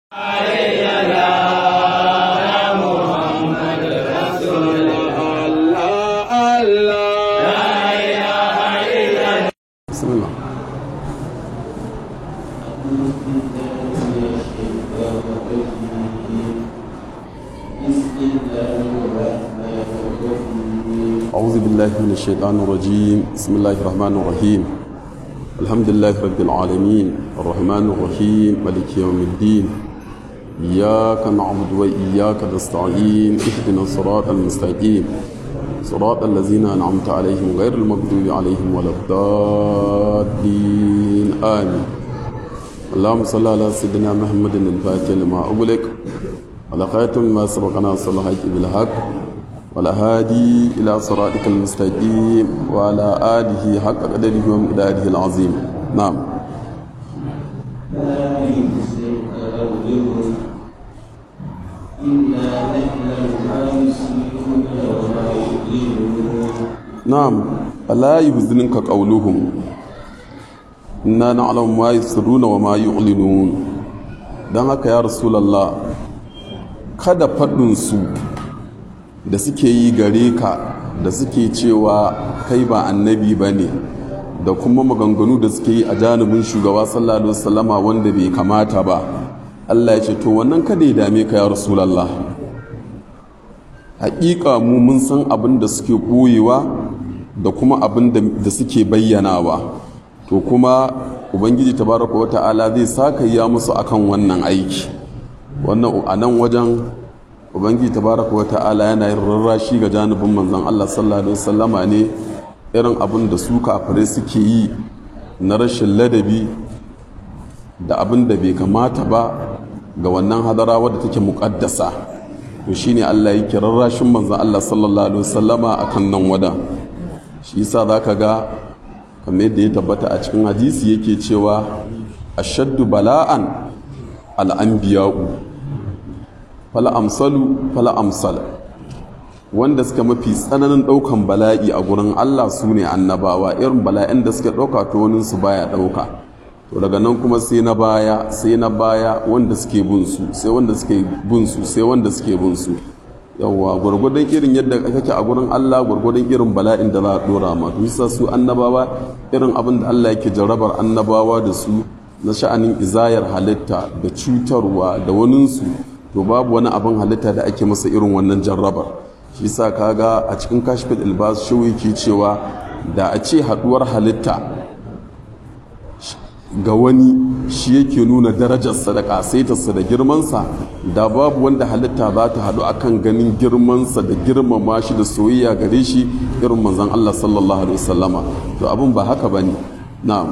بسم الله أعوذ بالله من الشيطان الرجيم بسم الله الرحمن الرحيم الحمد لله رب العالمين الرحمن الرحيم ملك يوم الدين إياك نعبد وإياك نستعين اهدنا الصراط المستقيم صراط الذين أنعمت عليهم غير المغضوب عليهم ولا الضالين آمين اللهم صل على سيدنا محمد الفاتح لما أغلق على خاتم ما سبقنا صلى الحق بالحق ولا هادي إلى صراطك المستقيم وعلى آله حق قدره ومقداره العظيم نعم نعم ألا يحزنك قولهم إنا نعلم ما يسرون وما يعلنون don haka ya rasulallah kada faɗinsu da suke yi gare ka da suke cewa kai ba annabi ba ne da kuma maganganu da suke yi a janibin shugaba sallallahu alaihi wasallama wanda bai kamata ba Allah ya ce to wannan kada ya dame ka ya rasulallah haƙiƙa mu mun san abin da suke ɓoyewa da kuma abin da suke bayyanawa to kuma ubangiji tabaraka wata'ala zai saka ya musu akan wannan aiki wannan a nan wajen ubangiji tabaraka wata'ala yana yin rarrashi ga janibin manzon Allah sallallahu alaihi wasallama ne irin abin da su kafirai suke yi na rashin ladabi da abin da bai kamata ba ga wannan hadara wadda take muƙaddasa to shine Allah yake rarrashin manzon Allah sallallahu alaihi wasallama akan nan wada shi yasa zaka ga kamar yadda ya tabbata a cikin hadisi yake cewa ashaddu bala'an al'anbiya'u fala amsalu fala amsal wanda suka mafi tsananin ɗaukan bala'i a gurin Allah su ne annabawa irin bala'in da suka ɗauka to wani su baya ɗauka to daga nan kuma sai na baya sai na baya wanda suke bin su sai wanda suke bin su sai wanda suke bin su yawwa gwargwadon irin yadda kake a gurin Allah gwargwadon irin bala'in da za a dora ma to yasa su annabawa irin abin da Allah yake jarrabar annabawa da su na sha'anin izayar halitta da cutarwa da waninsu to babu wani abin halitta da ake masa irin wannan jarrabar shi yasa kaga a cikin kashfit ilbas shi yake cewa da a ce haduwar halitta ga wani shi yake nuna darajarsa da kasaitarsa da girmansa da babu wanda halitta za ta haɗu akan ganin girmansa da girmama shi da soyayya gare shi irin manzon Allah sallallahu alaihi wasallama to abin ba haka bane na'am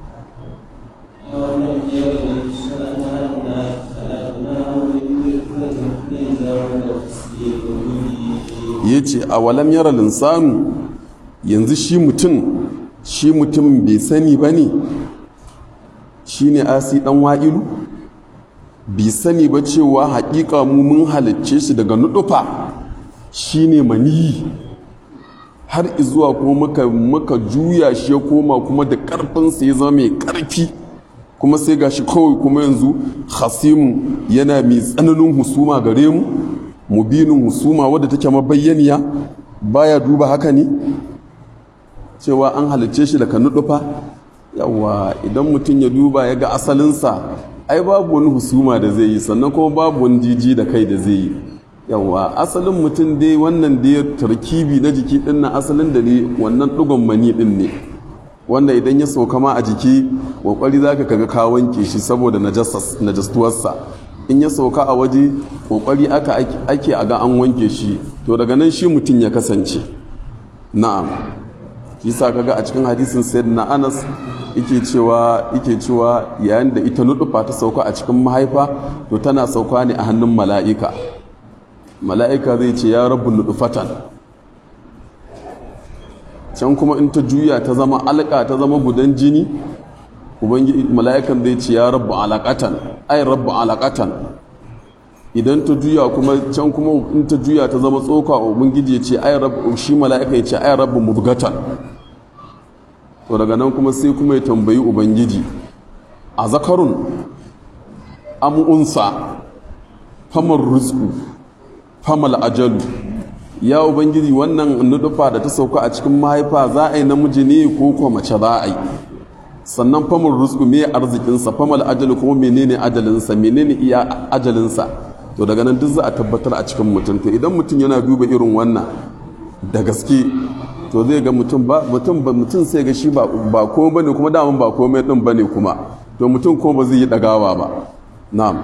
yace a walam yara linsanu yanzu shi mutum shi mutum bai sani bane shine asi dan wa'ilu bi sani ba cewa haƙiƙa mu mun halicce shi daga nudufa shine maniyi har izuwa kuma muka muka juya shi ya koma kuma da ƙarfinsa ya zama mai ƙarfi kuma sai gashi kawai kuma yanzu hasimu yana mai tsananin husuma gare mu mubinin husuma wadda take mabayyaniya baya duba haka ne cewa an halicce shi daga nudufa yawa idan mutum ya duba ya ga asalinsa ai babu wani husuma da zai yi sannan kuma babu wani jiji da kai da zai yi yawa asalin mutum dai wannan da ya tarkibi na jiki din na asalin da ne wannan dugon mani din ne wanda idan ya sauka ma a jiki kokari zaka kaga ka wanke shi saboda najastuwarsa in ya sauka a waje kokari aka ake a ga an wanke shi to daga nan shi mutum ya kasance na'am kisa kaga a cikin hadisin sayyidina Anas yake cewa yake cewa yayin da ita nudufa ta sauka a cikin mahaifa to tana sauka ne a hannun mala'ika mala'ika zai ce ya rabu nudufatan can kuma in ta juya ta zama alƙa ta zama gudan jini ubangiji mala'ikan zai ce ya rabu alaƙatan ai rabu alaƙatan idan ta juya kuma can kuma in ta juya ta zama tsoka ubangiji ya ce ai rabu shi mala'ika ya ce ai rabu mubgatan to daga nan kuma sai kuma ya tambayi ubangiji a zakarun am unsa famar rizqu famal ajalu ya ubangiji wannan nudufa da ta sauka a cikin mahaifa za a yi namiji ne ko ko mace za a yi sannan famar rizqu me arzikinsa famal ajalu kuma menene ajalinsa menene iya ajalinsa to daga nan duk za a tabbatar a cikin mutum to idan mutum yana duba irin wannan da gaske to zai ga mutum ba mutum ba mutum sai ga shi ba ba komai bane kuma daman ba komai din bane kuma to mutum kuma ba zai yi dagawa ba na'am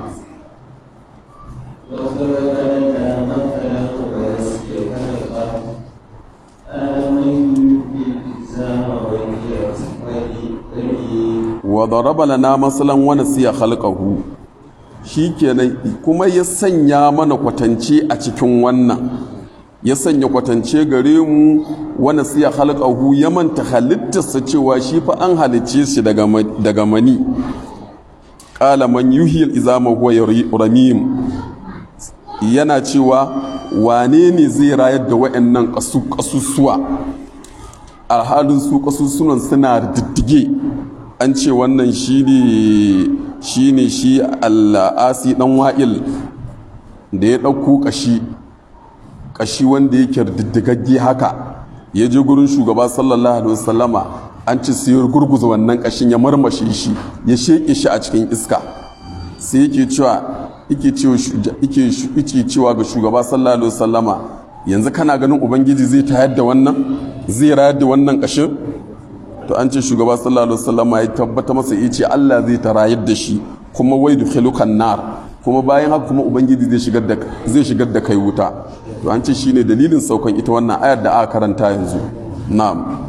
wa daraba lana masalan wa nasiya khalqahu shikenan kuma ya sanya mana kwatance a cikin wannan ya sanya kwatance gare mu wa nasiya khalqahu ya manta halittarsa cewa shi fa an halicce shi daga daga mani qala man yuhyil izama huwa ramim yana cewa wane ne zai rayar da wayannan kasusuwa alhalin su kasusunan suna diddige an ce wannan shi ne shi al'asi dan wa'il da ya ɗauko ƙashi ƙashi wanda yake diddigagge haka ya je gurin shugaba sallallahu alaihi wasallama an ci sai gurguza wannan ƙashin ya marmashe shi ya sheƙe shi a cikin iska sai yake cewa yake cewa ga shugaba sallallahu alaihi wasallama yanzu kana ganin ubangiji zai tayar da wannan zai rayar da wannan ƙashin to an ce shugaba sallallahu alaihi wasallam ya tabbata masa ya ce Allah zai tarayar da shi kuma wai dukhilukan nar kuma bayan haka kuma ubangiji zai shigar da zai shigar da kai wuta to an ce shine dalilin saukan ita wannan ayar da aka karanta yanzu na'am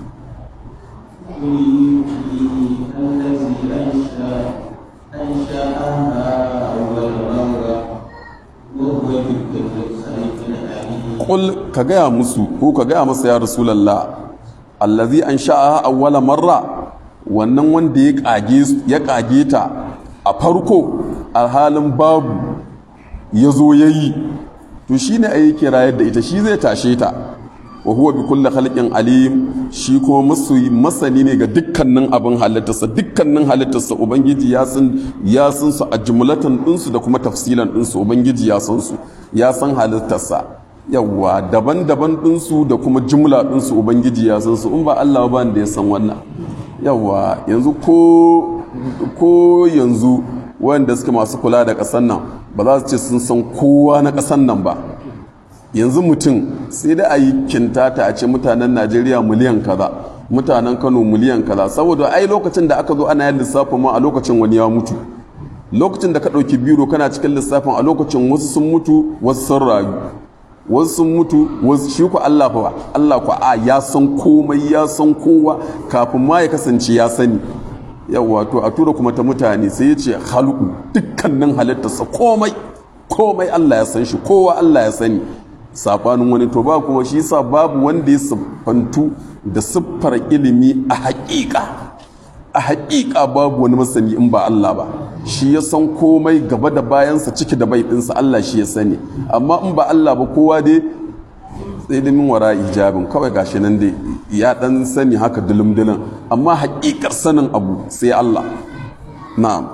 Kul ka gaya musu ko ka gaya masa ya rasulallah allazi an sha'a awwala marra wannan wanda ya kage ta a farko alhalin babu ya zo ya yi to shi ne a yi kirayar da ita shi zai tashe ta wa huwa bi kulli khalqin alim shi kuma masoyi masani ne ga dukkanin abin halittarsa dukkanin halittarsa ubangiji ya san ya san su a jumlatan ɗinsu da kuma tafsilan ɗinsu ubangiji ya san su ya san halittarsa yawwa daban-daban ɗinsu da kuma jumla ɗinsu ubangiji ya san su in ba Allah ba da ya san wannan yawwa yanzu ko ko yanzu wanda suke masu kula da ƙasar nan ba za su ce sun san kowa na ƙasar nan ba yanzu mutum sai da a yi kintata a ce mutanen najeriya miliyan kaza mutanen kano miliyan kaza saboda ai lokacin da aka zo ana yin lissafin ma a lokacin wani ya mutu lokacin da ka ɗauki biro kana cikin lissafin a lokacin wasu sun mutu wasu sun rayu wasu sun mutu wasu shi ku Allah fa Allah ku a ya san komai ya san kowa kafin ma ya kasance ya sani yawa to a tura kuma ta mutane sai ya ce halku dukkanin halittarsa komai komai Allah ya san shi kowa Allah ya sani sabanin wani to ba kuma shi yasa babu wanda ya siffantu da siffar ilimi a haƙiƙa a haƙiƙa babu wani masani in ba Allah ba shi ya san komai gaba da bayansa ciki da bai ɗinsa Allah shi ya sani amma in ba Allah ba kowa dai ilimin wara ijabin kawai gashi nan dai ya dan sani haka dulum-dulum amma haƙiƙar sanin abu sai Allah na'am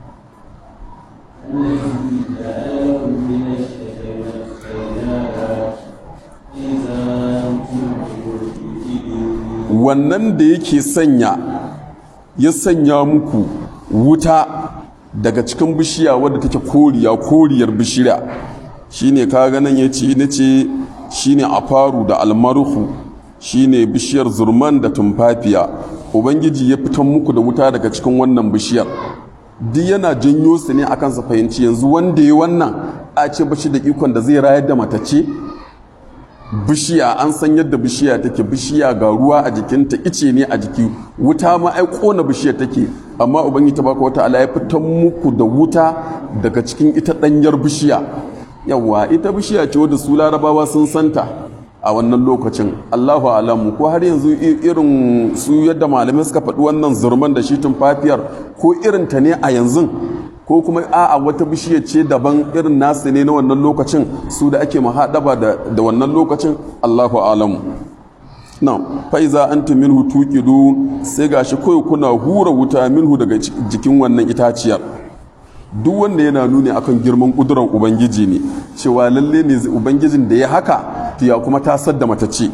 wannan da yake sanya ya sanya muku wuta daga cikin bishiya wadda take koriya koriyar bishiya shine ka ganin ya ce na ce shine afaru da almaruhu shine bishiyar zurman da tumfafiya ubangiji ya fitan muku da wuta daga cikin wannan bishiyar duk yana janyo su ne akan sa fahimci yanzu wanda ya wannan a ce bashi da ikon da zai rayar da matace bishiya an san yadda bishiya take bishiya ga ruwa a jikinta ice ne a jiki wuta ma ai kona bishiya take amma ubangiji tabaraka wata ya fitan muku da wuta daga cikin ita danyar bishiya yawa ita bishiya ce wadda su larabawa sun santa a wannan lokacin allahu alamu ko har yanzu irin su yadda malamai suka faɗi wannan zurman da shi tumfafiyar ko irin ta ne a yanzu ko kuma a'a wata bishiya ce daban irin nasu ne na wannan lokacin su da ake mahaɗaba da wannan lokacin allahu alamu na faiza an ta minhu tuƙidu sai gashi kawai kuna hura wuta minhu daga jikin wannan itaciyar duk wanda yana nuni akan girman kudurar ubangiji ne cewa lalle ne ubangijin da ya haka to ya kuma tasar da matacce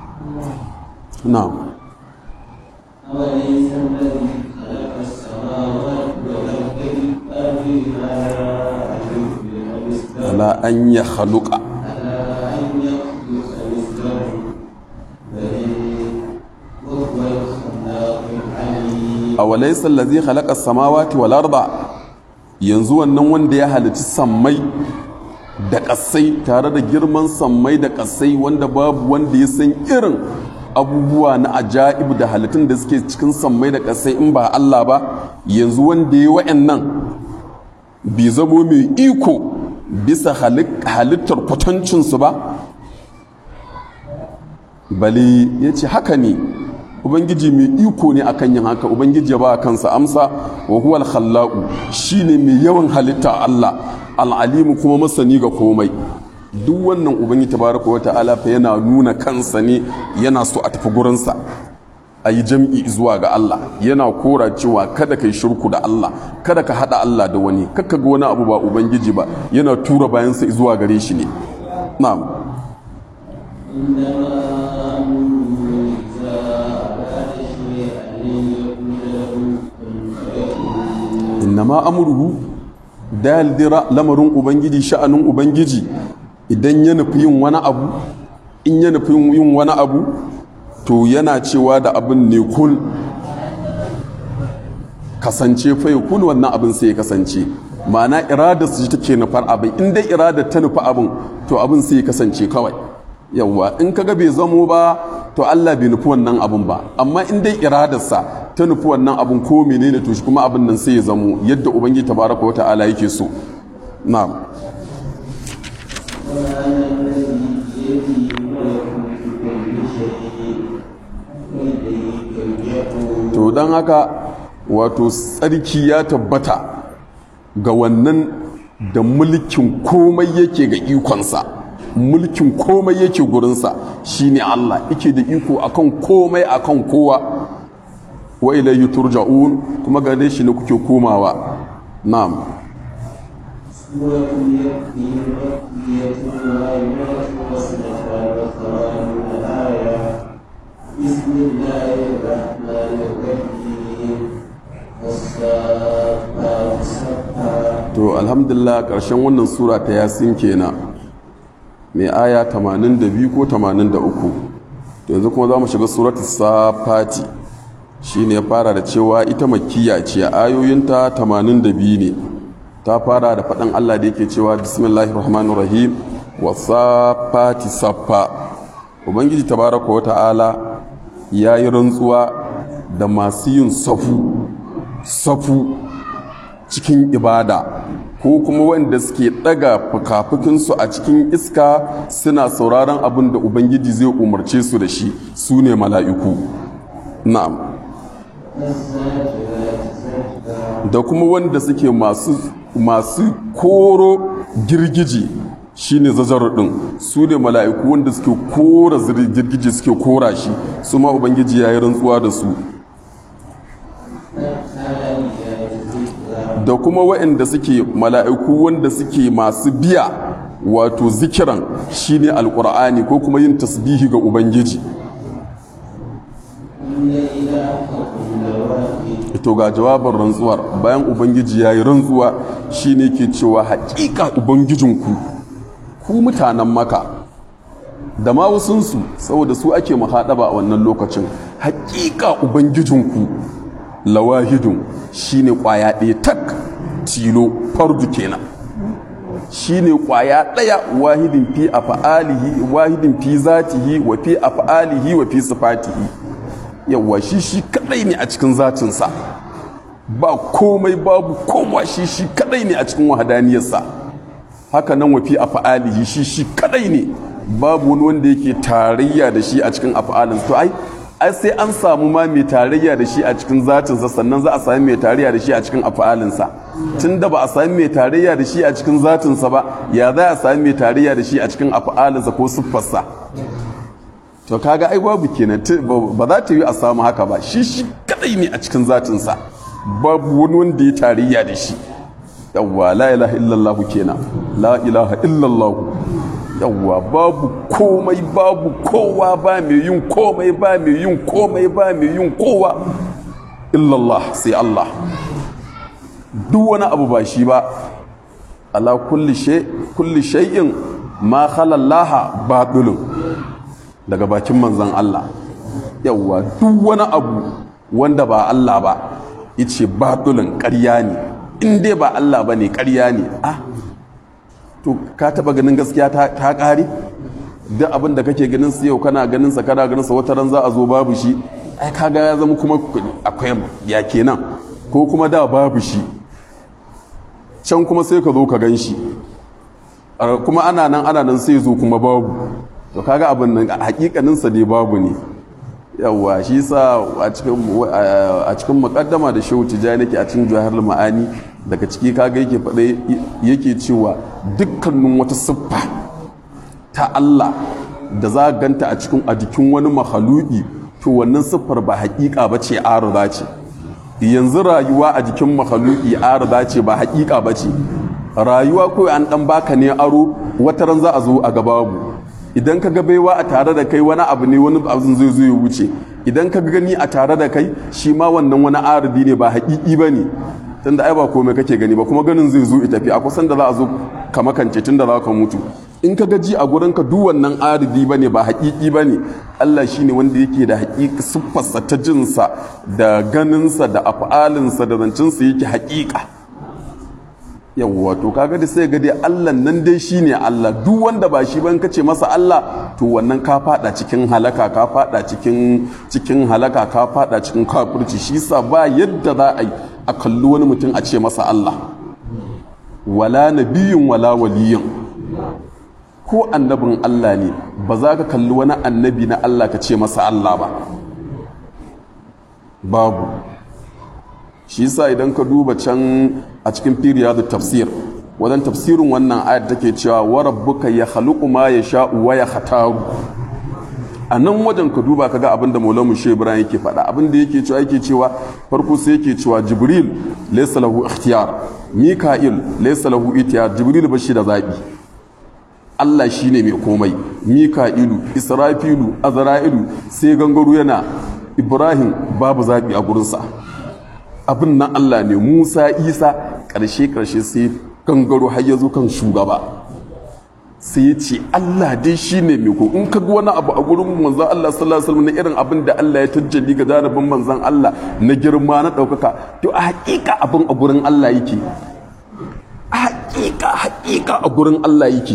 na'am أوليس الذي خلق السماوات والأرض بالأرض على ala an ya haluka على أن يخلق مثلهم بل وهو الخلاق العليم a walaisar lazi halaka samawati wal arda yanzu wannan wanda ya halici sammai da ƙasai tare da girman sammai da ƙasai wanda babu wanda ya san irin abubuwa na ajaib da halittun da suke cikin sammai da ƙasai in ba Allah ba yanzu wanda ya wa'annan bai zamo mai iko bisa halittar kwatancinsu ba bali ya ce haka ne ubangiji mai iko ne akan yin haka ubangiji ya ba kansa amsa wa huwal khallaqu shine mai yawan halitta Allah al'alimu kuma masani ga komai duk wannan ubangiji tabaraka wa ta'ala fa yana nuna kansa ne yana so a tafi gurinsa a yi jam'i zuwa ga Allah yana kora cewa kada ka yi shirku da Allah kada ka haɗa Allah da wani kakka ga wani abu ba ubangiji ba yana tura bayansa zuwa gare shi ne na'am إنما أمره إذا أراد شيئا أن يقول له كن فيكون innama amurhu daldira lamarin ubangiji sha'anin ubangiji idan ya nufi yin wani abu in ya nufi yin wani abu to yana cewa da abin ne kul kasance fa ya kul wannan abin sai ya kasance ma'ana iradar su take nufar abin in dai iradar ta nufi abin to abin sai ya kasance kawai yawwa in kaga bai zamo ba to Allah bai nufi wannan abin ba amma in dai iradarsa ta nufi wannan abin ko menene to shi kuma abin nan sai ya zamo yadda ubangiji tabaraka wa ta'ala yake so na'am وأنا الذي بيده ملكوت كل شيء وإليه ترجعون to don haka wato tsarki ya tabbata ga wannan da mulkin komai yake ga ikonsa mulkin komai yake gurinsa shine Allah yake da iko akan komai akan kowa wa ilayhi turja'un kuma gare shi ne kuke komawa na'am سورة يكفي مكية وآيات واثنتان وثمانون آية بسم الله الرحمن الرحيم والصافات صفا to alhamdulillah ƙarshen wannan sura ta yasin kenan mai aya 82 ko 83 to yanzu kuma za mu shiga suratu safati shi ne ya fara da cewa ita makiya ce ayoyinta 82 ne ta fara da faɗin allah da yake cewa bismillahir rahmanir rahim wa safati saffa ubangiji tabaraka wa ta'ala ya yi rantsuwa da masu yin safu safu cikin ibada ko kuma wanda suke daga fukafukinsu a cikin iska suna sauraron abin da ubangiji zai umarce su da shi su ne mala'iku na'am da kuma wanda suke masu masu koro girgiji shine zazarar din su ne mala'iku wanda suke kora zir- girgiji suke kora shi su ma ubangiji ya yi rantsuwa da su da kuma waɗanda suke mala'iku wanda suke masu biya wato zikiran shine alkur'ani ko kuma yin tasbihi ga ubangiji to ga jawabin rantsuwar bayan ubangiji ya yi rantsuwa shine ke cewa haƙiƙa ubangijinku ku mutanen maka da ma wasunsu saboda su ake mahaɗaba a wannan lokacin haƙiƙa ubangijinku lawahidun shine kwaya ɗaya tak tilo fardu kenan shine kwaya ɗaya wahidin fi af'alihi wahidin fi zatihi wa fi af'alihi wa fi sifatihi yawa shi shi kadai ne a cikin zatinsa ba komai babu kowa shi shi kadai ne a cikin wahadaniyarsa haka nan wa fi af'alihi shi shi kadai ne babu wani wanda yake tarayya da shi a cikin af'alin to ai ai sai an samu ma mai tarayya da shi a cikin zatinsa sannan za a sami mai tarayya da shi a cikin afalinsa tun da ba a sami mai tarayya da shi a cikin zatinsa ba ya za a sami mai tarayya da shi a cikin afalinsa ko siffarsa to kaga ai babu kenan ba za ta yi a samu haka ba shi shi kadai ne a cikin zatinsa babu wani wanda ya tarayya da shi yawwa la ilaha illallah kenan la ilaha illallah yawwa babu komai babu kowa ba mai yin komai ba mai yin komai ba mai yin kowa illallah sai Allah duk wani abu ba shi ba ala kulli shay kulli shay'in ma khalallaha batilun daga bakin manzon Allah yawwa duk wani abu wanda ba Allah ba yace batilun ƙarya ne in dai ba Allah bane ƙarya ne ah to ka taba ganin gaskiya ta ƙare duk abin da kake ganin su yau kana ganin sa kana ganin sa wata ran za a zo babu shi ai kaga ya zama kuma akwai ya kenan ko kuma da babu shi can kuma sai ka zo ka gan shi kuma ana nan ana nan sai zo kuma babu to kaga abin nan hakikanin sa dai babu ne yawa shi sa a cikin a cikin muqaddama da shehu tijani nake a cikin jawahar ma'ani daga ciki kaga yake faɗa yake cewa dukkanin wata siffa ta Allah da za ganta a cikin a jikin wani mahaluki to wannan siffar ba haƙiƙa ba ce arza ce yanzu rayuwa a jikin mahaluki arza ce ba haƙiƙa ba ce rayuwa kawai an ɗan baka ne aro wata ran za a zo a gababu idan ka ga baiwa a tare da kai wani abu ne wani abin zai zo ya wuce idan ka gani a tare da kai shi ma wannan wani arzi ne ba haƙiƙi ba ne tunda ai ba komai kake gani ba kuma ganin zai zo ita tafi a kusan da za a zo ka makance tun da za ka mutu in ka gaji a gurin ka duk wannan aridi ba ne ba haƙiƙi ba ne Allah shi ne wanda yake da haƙiƙa siffarsa ta jinsa da ganinsa da af'alinsa da zancinsa yake haƙiƙa yawwa to kaga da sai ga dai Allah nan dai shine Allah duk wanda ba shi ban kace masa Allah to wannan ka fada cikin halaka ka fada cikin cikin halaka ka fada cikin kafirci shi yasa ba yadda za a yi a kalli wani mutum a ce masa Allah wala nabiyin wala waliyin ko annabin Allah ne ba za ka kalli wani annabi na Allah ka ce masa Allah ba babu shi yasa idan ka duba can a cikin firiya da tafsir wajen tafsirin wannan ayat take cewa wa rabbuka ya khaluqu ma yasha'u wa yakhtaru a nan wajen ka duba kaga abin da maulamu shi ibrahim yake faɗa abin da yake cewa yake cewa farko sai yake cewa jibril laysa lahu ikhtiyar mika'il laysa lahu itiyar jibril ba shi da zabi Allah shine mai komai mika'ilu israfilu azra'ilu sai gangaro yana ibrahim babu zabi a gurinsa abin nan Allah ne Musa Isa ƙarshe ƙarshe sai gangaro har ya zo kan shugaba sai ya ce Allah dai shi ne mai ko in ka ga wani abu a gurin manzan Allah sallallahu alaihi wasallam na irin abin da Allah ya tajjali ga jarabin manzan Allah na girma na ɗaukaka to a haƙiƙa abin a gurin Allah yake a haƙiƙa haƙiƙa a gurin Allah yake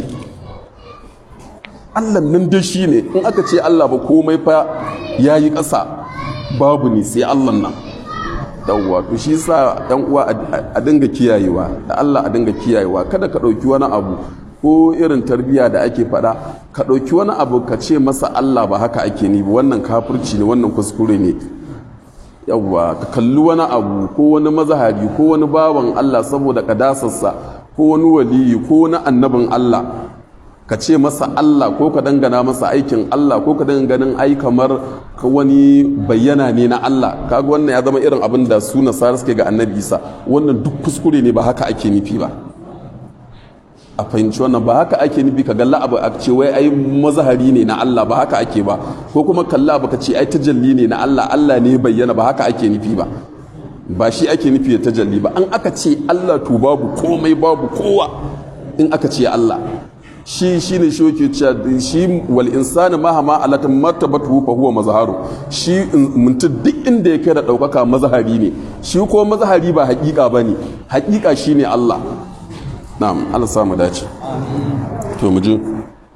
Allah nan dai shi ne in aka ce Allah ba komai fa ya yi ƙasa babu ne sai Allah nan yawwa to shi sa yan uwa a dinga kiyayewa da Allah a dinga kiyayewa kada ka ɗauki wani abu ko irin tarbiyya da ake faɗa ka ɗauki wani abu ka ce masa Allah ba haka ake ni wannan kafirci ne wannan kuskure ne yawwa ka kalli wani abu ko wani mazahari ko wani bawan Allah saboda kadasarsa ko wani waliyi ko wani annabin Allah ka ce masa Allah ko ka dangana masa aikin Allah ko ka ganin ai kamar ka wani bayyana ne na Allah kaga wannan ya zama irin abin da su nasara suke ga annabi Isa wannan duk kuskure ne ba haka ake nufi ba a fahimci wannan ba haka ake nufi ka galla abu a ce wai ai mazahari ne na Allah ba haka ake ba ko kuma kalla abu ka ce ai tajalli ne na Allah Allah ne bayyana ba haka ake nufi ba ba shi ake nufi da tajalli ba an aka ce Allah to babu komai babu kowa in aka ce Allah shi shi ne shi yake cewa shi wal insani ma hama alatan martabatu fa huwa mazharu shi mutum duk inda ya kai da daukaka mazhari ne shi ko mazhari ba hakika bane hakika shine Allah na'am Allah sa mu dace to mu ji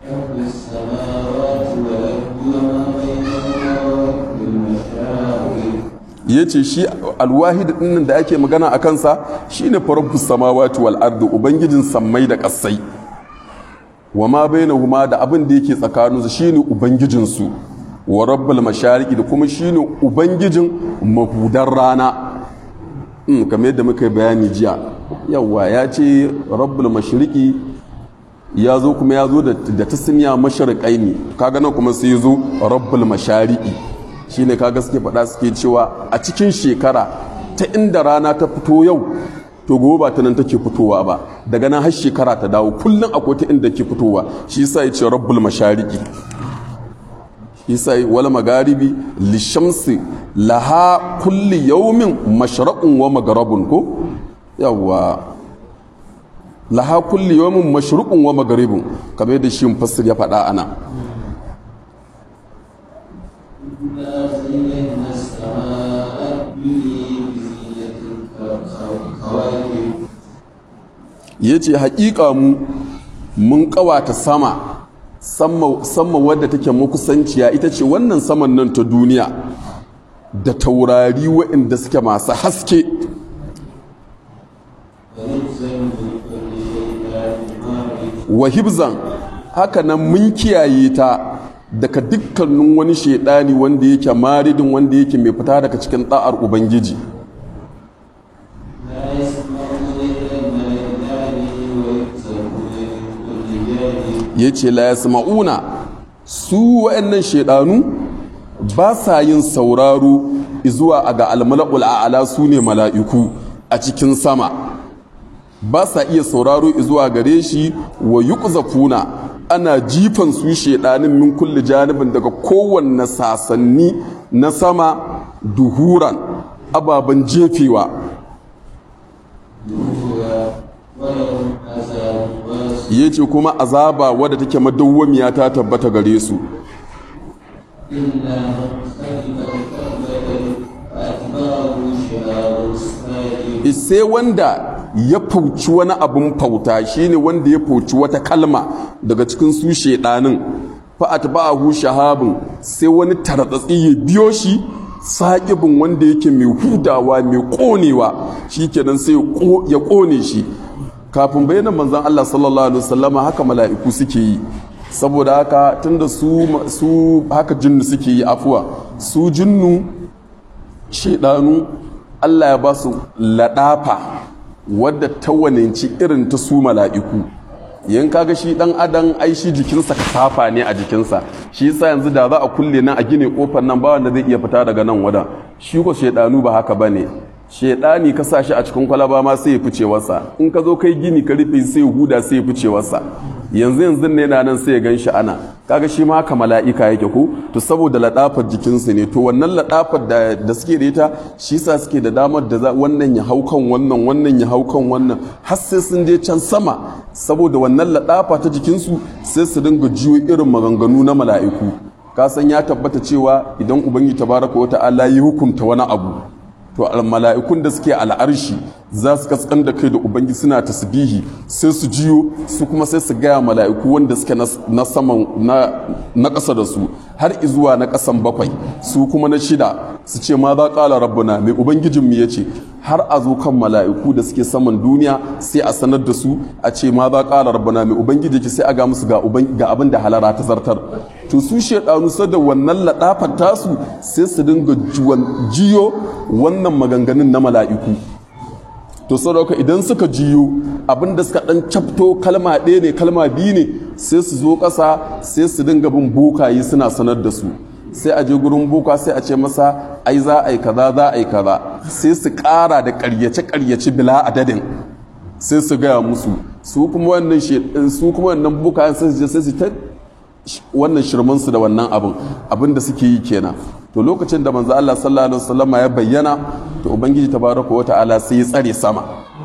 ya ce shi alwahid ɗinnan da ake magana a kansa shine farabbus samawati wal ardi ubangijin sammai da ƙasai wa ma bainahuma da abin da yake tsakaninsu shine ubangijinsu wa rabbul mashariki da kuma shine ubangijin mahudan rana in kamar yadda muka yi bayani jiya yawa ya ce rabbul mashriqi ya zo kuma ya zo da tasniya mashariqai ne kaga nan kuma sai ya zo rabbul mashariki shine kaga suke faɗa suke cewa a cikin shekara ta inda rana ta fito yau to gobe ba ta nan take fitowa ba daga nan har shekara ta dawo kullum akwai ta inda ke fitowa shi yasa ya ce rabbul mashariki isa wal magaribi lishamsi laha kulli yaumin mashraqun wa magarabun ko yawa laha kulli yaumin mashruqun wa magaribun kamar yadda shi mufassir ya faɗa ana إنا زينا السماء الدنيا بزينة الكواكب ya ce haƙiƙa mu mun ƙawata sama sama wadda take makusanciya ita ce wannan saman nan ta duniya da taurari waɗanda suke masu haske ونزل من كل شيطان مارد wa hibzan haka nan mun kiyaye ta daga dukkanin wani shaidani wanda yake maridin wanda yake mai fita daga cikin ɗa'ar ubangiji لا يسمعون إلى الملائكة ويكسبون من كل جانب ya ce la yasma'una su wa'annan shaidanu ba sa yin sauraro zuwa a ga almala'ul a'ala su ne mala'iku a cikin sama ba sa iya sauraro zuwa gare shi wa yuqzafuna ana jifan su shaidanin min kulli janibin daga kowanne sasanni na sama duhuran ababen jefewa نورها ولهم عذاب واصب ya ce kuma azaba wadda take madawwamiya ta tabbata gare su إلا من خلف الكعبة فأتبعه شهاب السماء sai wanda ya fauci wani abin fauta shine wanda ya fauci wata kalma daga cikin su shedanin fa atba'ahu shahabun sai wani taratsatsi ya biyo shi saƙibin wanda yake mai hudawa mai ƙonewa shikenan sai ya ƙo- ya ƙone shi kafin bayanan manzon Allah sallallahu alaihi wasallama haka mala'iku suke yi saboda haka tunda su su haka jinnu suke yi afuwa su jinnu shaidanu Allah ya ba su laɗafa wadda ta waninci irin ta su mala'iku yan kaga shi dan adam ai shi jikinsa kasafa ne a jikinsa shi yasa yanzu da za a kulle nan a gine kofar nan ba wanda zai iya fita daga nan wadan shi ko shaidanu ba haka bane shaidani ka sa shi a cikin kwalaba ma sai ya fice wasa in ka zo kai gini ka rufe sai ya huda sai ya fice wasa yanzu yanzu ne na nan sai ya gan shi ana kaga shi ma haka mala'ika yake ko to saboda ladafar jikinsu ne to wannan ladafar da, da suke da ita shi sa suke da damar da za wannan ya hau kan wannan wannan ya hau kan wannan har sai sun je can sama saboda wannan ladafa ta jikinsu sai su dinga jiyo irin maganganu na mala'iku ka san ya tabbata cewa idan ubangiji tabaraka wa ta'ala ya hukunta wani abu to mala'ikun da suke al'arshi za su kaskan da kai da ubangi suna tasbihi sai su jiyo su kuma sai su gaya mala'iku wanda suke na saman na ƙasa da su har izuwa na ƙasan bakwai su kuma na shida su ce ma za ƙala rabbuna mai ubangijinmu ya ce har a zo kan mala'iku da suke saman duniya sai a sanar da su a ce ma za ƙala rabbuna mai ubangiji ki sai a ga musu ga abin da halara ta zartar to su shaidanu sada wannan ladafar tasu sai su dinga jiyo wannan maganganun na mala'iku to sadauka idan suka jiyo abinda suka dan cafto kalma ɗaya ne kalma biyu ne sai su zo ƙasa sai su dinga bin bokaye suna sanar da su sai a je gurin boka sai a ce masa ai za a yi kaza za a yi kaza sai su ƙara da ƙaryace ƙaryace bila adadin sai su gaya musu su kuma wannan su kuma wannan bokayen sai su je sai su ta wannan shirmansu da wannan abin abin da suke yi kenan to lokacin da manzo Allah sallallahu alaihi wasallam ya bayyana to ubangiji tabaraka wa ta'ala sai ya tsare sama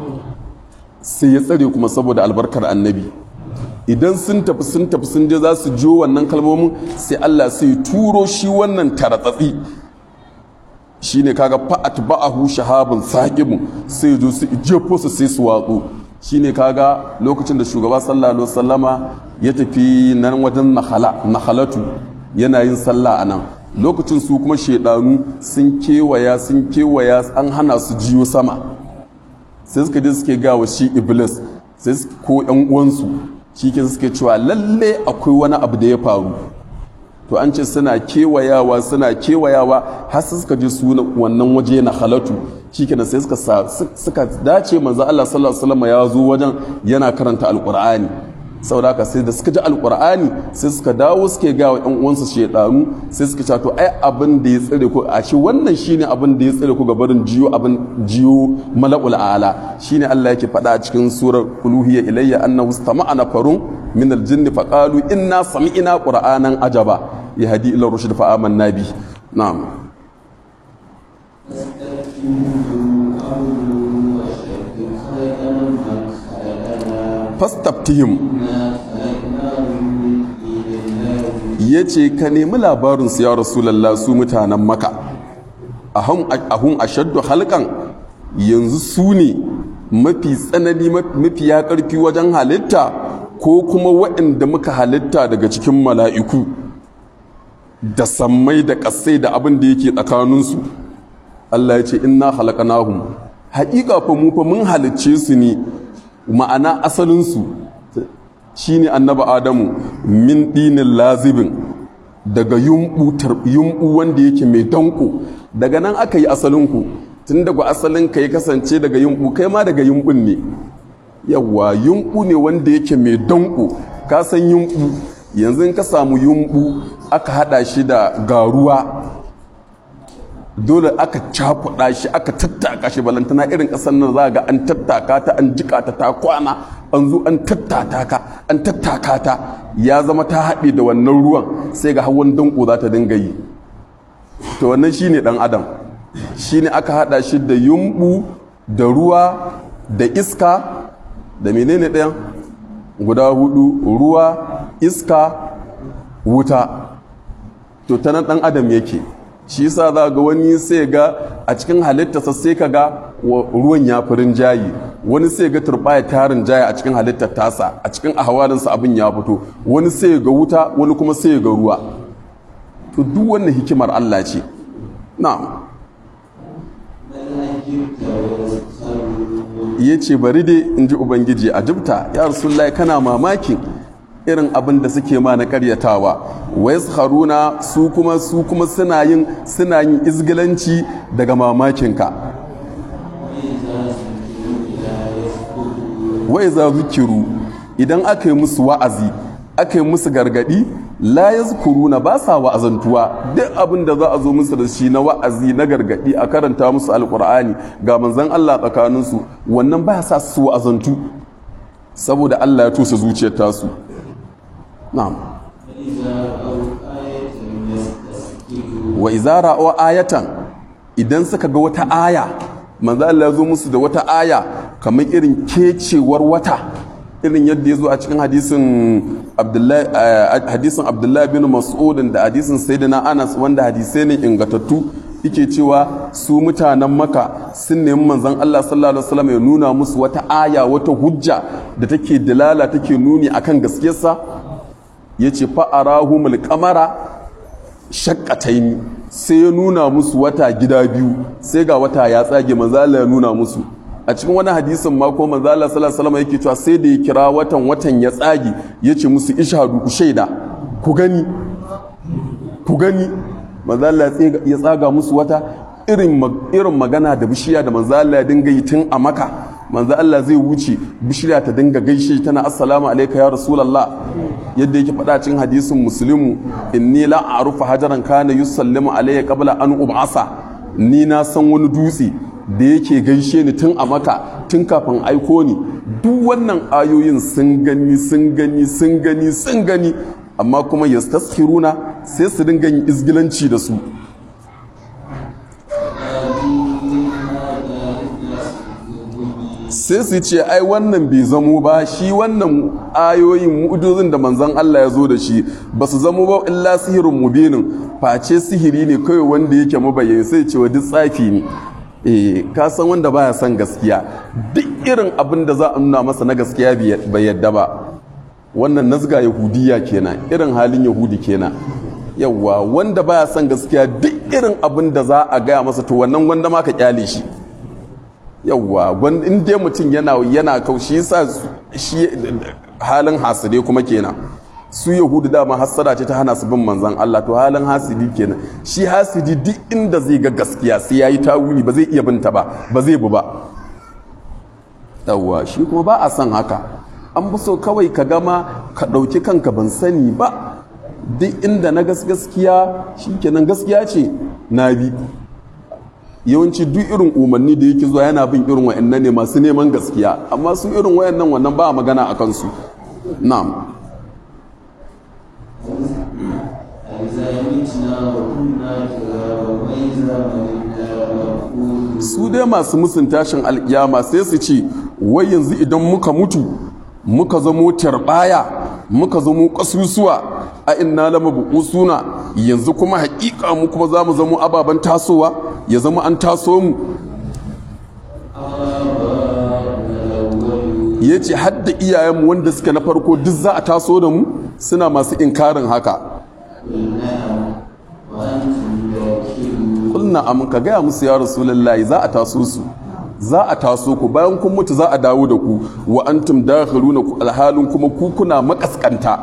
sai ya tsare kuma saboda albarkar annabi idan sun tafi sun tafi sun je za su jiyo wannan kalmomin sai Allah sai ya turo shi wannan taratsatsi shine kaga fa'at ba'ahu shahabun saqibun sai ya zo su jefo su sai su watsu shine kaga lokacin da shugaba sallallahu alaihi wasallama ya tafi nan wajen nakhalatu yana yin sallah a nan lokacin su kuma shaidanu sun kewaya sun kewaya an hana su jiyo sama sai suka je suke gawa shi iblis sai ko yan uwansu shi ke suke cewa lalle akwai wani abu da ya faru to an ce suna kewayawa suna kewayawa har suka je su wannan waje na halatu shikenan sai suka suka dace manzo Allah sallallahu alaihi wasallam ya zo wajen yana karanta alqur'ani saboda haka sai da suka ji alkur'ani sai suka dawo suke ga wa ƴan uwansu shedanu sai suka ce to ai abin da ya tsare ku a shi wannan shine abin da ya tsare ku ga barin jiyo abin jiyo mala'ul ala shine Allah yake faɗa a cikin surar uluhiyya ilayya annahu istama'a nafarun min aljinni faqalu inna sami'na qur'anan ajaba yahdi ila rushd fa amanna bi na'am fastaftihim ya ce ka nemi labarinsu ya rasulallah su mutanen maka ahun ashaddu halkan yanzu su ne mafi tsanani mafi ya karfi wajen halitta ko kuma waɗanda muka halitta daga cikin mala'iku da sammai da ƙasai da abin da yake tsakaninsu Allah ya ce inna halakanahum haƙiƙa fa mu fa mun halicce su ne ma'ana asalinsu shi ne annaba adamu min ɗinin lazibin daga yumɓu wanda yake mai danko daga nan aka yi asalinku tun daga asalin ka ya kasance daga yumɓu kai ma daga yumɓun ne yawa yumɓu ne wanda yake mai danko ka san yumɓu yanzu ka samu yumɓu aka haɗa shi da garuwa dole aka cakuɗa shi aka tattaka shi balantana irin ƙasar nan za ga an tattaka ta an jika ta ta kwana an zo an tattata ka an tattaka ta ya zama ta haɗe da wannan ruwan sai ga hawan danko za ta dinga yi to wannan shine ɗan adam shine aka haɗa shi da yumɓu da ruwa da iska da menene ɗayan guda hudu ruwa iska wuta to ta nan ɗan adam yake shi yasa za ga wani sai ga a cikin halittarsa sai ka ga ruwan ya fi rinjayi wani sai ga turbaya ta rinjaya a cikin halittar tasa a cikin ahawalinsa abin ya fito wani sai ga wuta wani kuma sai ga ruwa to duk wannan hikimar Allah ce na'am ya ce bari dai in ji ubangiji a jibta ya rasulullahi kana mamakin irin abin da suke ma na karyatawa wai haruna su kuma su kuma suna yin suna yin izgilanci daga mamakinka wai za zikiru idan aka yi musu wa'azi aka yi musu gargadi la yazkuruna ba sa wa'azantuwa duk abin da za a zo musu da shi na wa'azi na gargadi a karanta musu alkur'ani ga manzon Allah tsakaninsu wannan ba sa su wa'azantu saboda Allah ya tusa zuciyar tasu na'am wa izara wa ayatan idan suka ga wata aya manzo Allah ya zo musu da wata aya kamar irin kecewar wata irin yadda ya zo a cikin hadisin Abdullahi hadisin Abdullahi bin Mas'ud da hadisin Sayyidina Anas wanda hadisai ne ingatattu yake cewa su mutanen maka sun nemi manzon Allah sallallahu alaihi wasallam ya nuna musu wata aya wata hujja da take dalala take nuni akan gaskiyarsa ya ce fa'arahumul kamara shakkataini sai ya nuna musu wata gida biyu sai ga wata ya tsage manzala ya nuna musu a cikin wani hadisin mako manzala sallallahu yake cewa sai da ya kira watan watan ya tsage ya ce musu ishadu ku shaida ku gani ku gani manzala ya tsaga musu wata irin magana da bishiya da manzala ya dinga yi tun a maka manzo Allah zai wuce bishira ta dinga gaishe tana assalamu alayka ya rasulullah yadda yake faɗa cikin hadisin muslimu inni la a'rufu hajaran kana yusallimu alayya qabla an ub'asa ni na san wani dutse da yake gaishe ni tun a maka tun kafin aiko ni duk wannan ayoyin sun gani sun gani sun gani sun gani amma kuma yastaskiruna sai su dinga yin izgilanci da su sai su ce ai wannan bai zamo ba shi wannan ayoyin mu'ujizin da manzon Allah ya zo da shi ba su zamo ba illa sihirin mubinin face sihiri ne kawai wanda yake mabayyana sai ce wa duk tsafi ne eh ka san wanda baya son gaskiya duk irin abin da za a nuna masa na gaskiya bai yadda ba wannan nazga yahudiya kenan irin halin yahudi kenan yawwa wanda baya son gaskiya duk irin abin da za a gaya masa to wannan wanda ma ka kyale shi yawwa in dai mutum yana yana kaushi sa shi halin haside kuma kenan su yahudu dama hassada ce ta hana su bin manzan Allah to halin hasidi kenan shi hasidi duk inda zai ga gaskiya sai yayi tawuni ba zai iya binta ba ba zai bu ba yawwa shi kuma ba a son haka an fi so kawai ka gama ka ɗauki kanka ban sani ba duk inda na gaskiya shikenan gaskiya ce na bi yawanci duk irin umarni da yake zuwa yana bin irin wa'annan ne masu neman gaskiya amma su irin wa'annan wannan ba a magana a kansu na'am أإذا متنا وكنا ترابا وإذا ملكنا مفعول su dai masu musun tashin alkiyama sai su ce wai yanzu idan muka mutu muka zamo tarbaya muka zamo kasusuwa a inna lama suna yanzu kuma hakika mu kuma za mu zamo ababen tasowa ya zama an taso mu ya ce hadda iyayenmu wanda suka na farko duk za a taso da mu suna masu inkarin haka وأنتم داخلون kulna amin ka gaya musu ya rasulullahi za a taso su za a taso ku bayan kun mutu za a dawo da ku wa antum dakhiluna ku alhalin kuma ku kuna makaskanta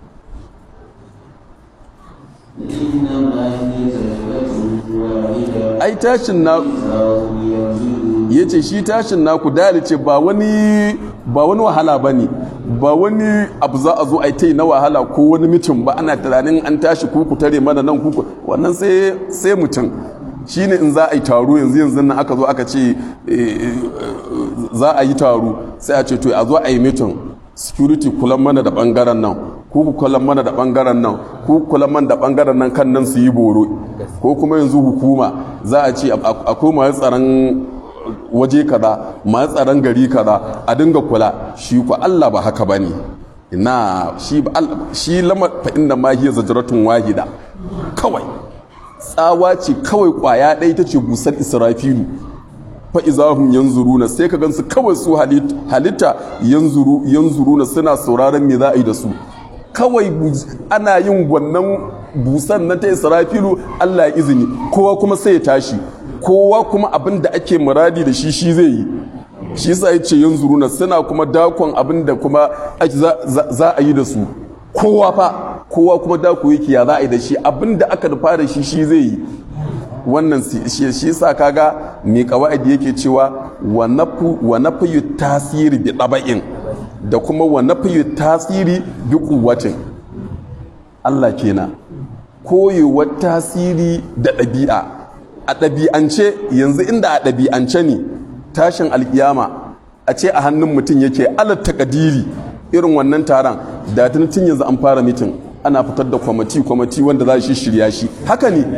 إنما هي زجرة واحدة ai tashin na فهم ينظرون yace shi tashin naku dalice ba wani ba wani wahala bane ba wani abu za a zo a yi na wahala ko wani mitin ba ana tunanin an tashi ku ku tare mana nan ku ku- wannan sai sai mutum shine in za a yi taro yanzu yanzu nan aka zo aka ce eh, za a yi taro sai a ce to a zo a yi mitin security kulan mana da bangaren nan ku ku kulan mana da bangaren nan ku ku kulan mana da bangaren nan kan nan su yi boro ko kuma yanzu hukuma za a ce a- akwai masu tsaron waje kaza masu tsaron gari kaza a dinga kula shi ku Allah ba haka bane ina shi ba Allah shi lamar fa inna ma hiya zajratun wahida kawai tsawa ce kawai kwaya ɗaya ta ce busar israfilu fa izahum yanzuruna sai ka gansu kawai su halit- halitta yanzuru yanzuruna suna sauraron me za a yi da su kawai bu- ana yin wannan busan na ta israfilu Allah ya izini kowa kuma sai ya tashi kowa kuma abin da ake muradi da shi shi zai yi shi yasa ya ce yanzuruna suna kuma dakon abin da kuma ake za- za za a yi da su kowa fa kowa kuma dako yake ya za a yi da shi abin da aka nufa da shi shi zai yi wannan si- shi shi sa kaga mai kawa'idi yake cewa wa nafu wa nafiyu tasiri bi daba'in da kuma wa nafiyu tasiri bi quwwatin Allah kenan koyewar tasiri da ɗabi'a a ɗabi'ance yanzu inda a ɗabi'ance ne tashin alkiyama a ce a hannun mutum yake alat takadiri irin wannan taron da tun tun yanzu an fara mitin ana fitar da kwamati kwamati wanda za shi shirya shi haka ne